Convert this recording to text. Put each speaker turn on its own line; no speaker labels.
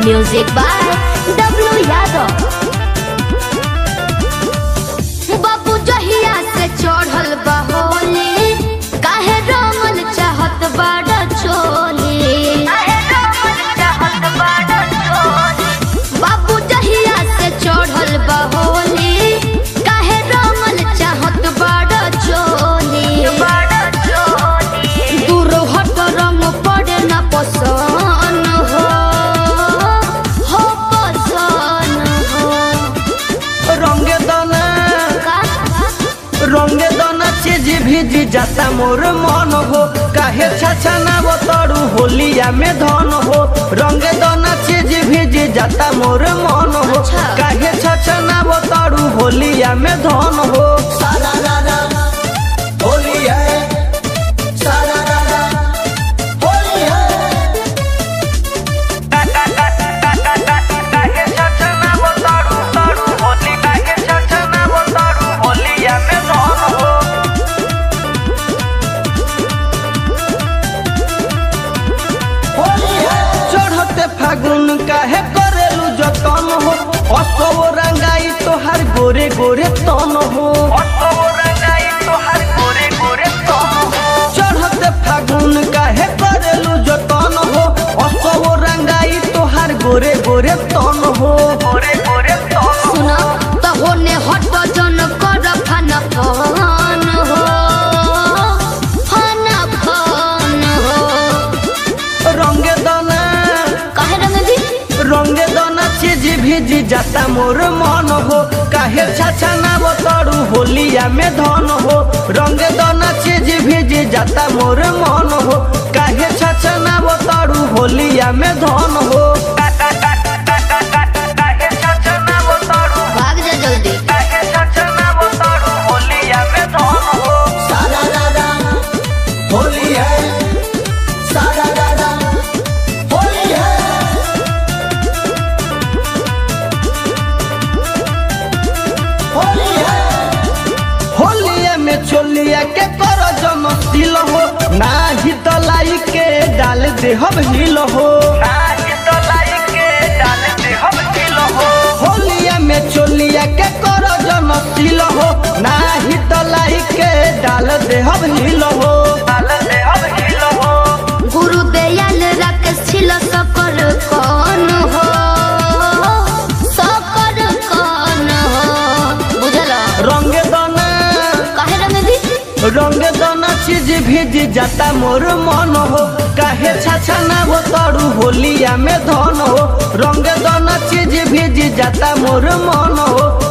Music by W Yadav. बाबू जहिया से चढ़ल बा होली काहे रमल चाहत बाड़ा चोली बाबू जहिया से चढ़ल बा होली काहे रमल चाहत बाड़ा चोली दूर हट रंग पड़े ना पसंद हो हो पसंद हो
रंगे दाना
का
रंगे दाना चीज भीज जाता मोर मन हो काहे छाछा ना बतड़ू होलिया में धन हो रंगे दाना चीज भीज जाता मोर मन हो
अच्छा।
काहे छाछा ना बतड़ू होलिया में धन हो
सारा रारा होली है सारा रारा होली है
काहे छाछा ना बतड़ू तड़ू होली काहे छाछा ना बतड़ू होलिया में धन हो
होली है
चढ़ते फागुन काहे करेलू जतन हो असो रंगाई तोहार गोरे गोरे तन हो चढ़ते फागुन काहे करेलू जतन हो असो रंगाई तोहार गोरे गोरे तन हो
सुना त होने हट जन कर फन फन हो फन फन हो
रंगे दाना
काहे रंग दी
रंगे दाना चीज भीज जाता मोर मन हो काहे छाछा ना बतड़ू होलिया में धन हो रंगे दाना चीज भीज जाता मोर मन हो काहे छाछा ना बतड़ू होलिया में धन हो
भाग जा जल्दी
सारा रारा होली है सारा रारा होली है होली है
होलिया में चोलिया के कर जम दिल हो नाही तो लाई के डाल दे हम हिल हो होलिया में चोलिया के कर जम दिल हो नाही तो लाई के डाल दे हम हिल हो
गुरु दयाल राकेश छिल सकर कौन हो सकर कौन हो बुझल
रंग दाना
काहे रंग दी
रंग दाना चीज भीज जाता मोर मन हो काहे छाछा ना बतड़ू होलिया में धन हो रंग दाना चीज भीज जाता मोर मन हो